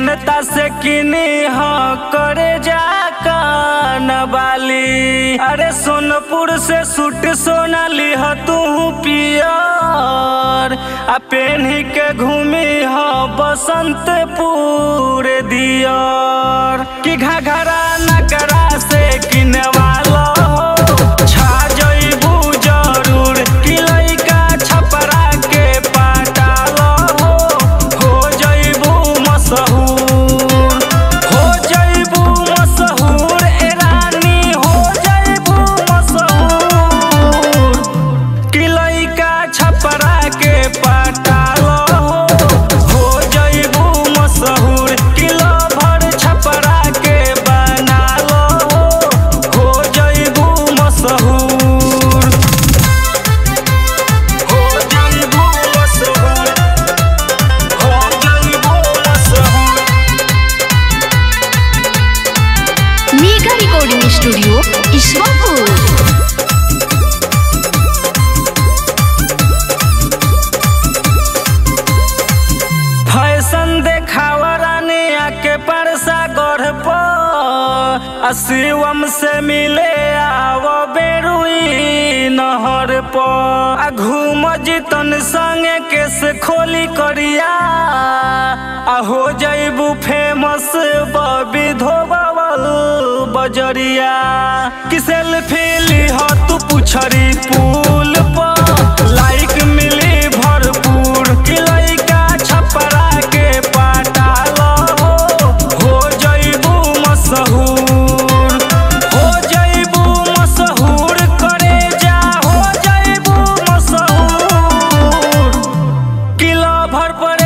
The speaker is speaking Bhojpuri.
जनता से किनी ह करे जा बाली अरे सोनपुर से सूट सोना लिह तू पियर आ पेन्ही के घूमी ह बसंतपुर दियर कि घघरा नगरा से किनवालो छा जइबू जरूर कि लइका छपरा के पाटालो हो जइबू मशहूर हो जइबू मशहूर ए रानी हो जइबू मशहूर कि लइका छपरा के पाटालो हो जइबू मशहूर कि लभर छपरा के बनालो हो जइबू मशहूर हो जइबू मशहूर हो जइबू मशहूर mega recording studio Ishwarpur fashion देखावा रानी आके परसा गढ़ पर आ शिवम से मिले आवो बेरुई नहर पर आ घूम जितन संगे केस खोली करिया आ हो जइबू फेमस बबी धोबावल बजरिया कि सेल्फी लीह तू पुछरी पुल पर लाइक मिली भरपूर कि लइका छपरा के पाटालो हो जइबू मशहूर हो जइबू मशहूर करे जा हो जइबू मशहूर किला भर पर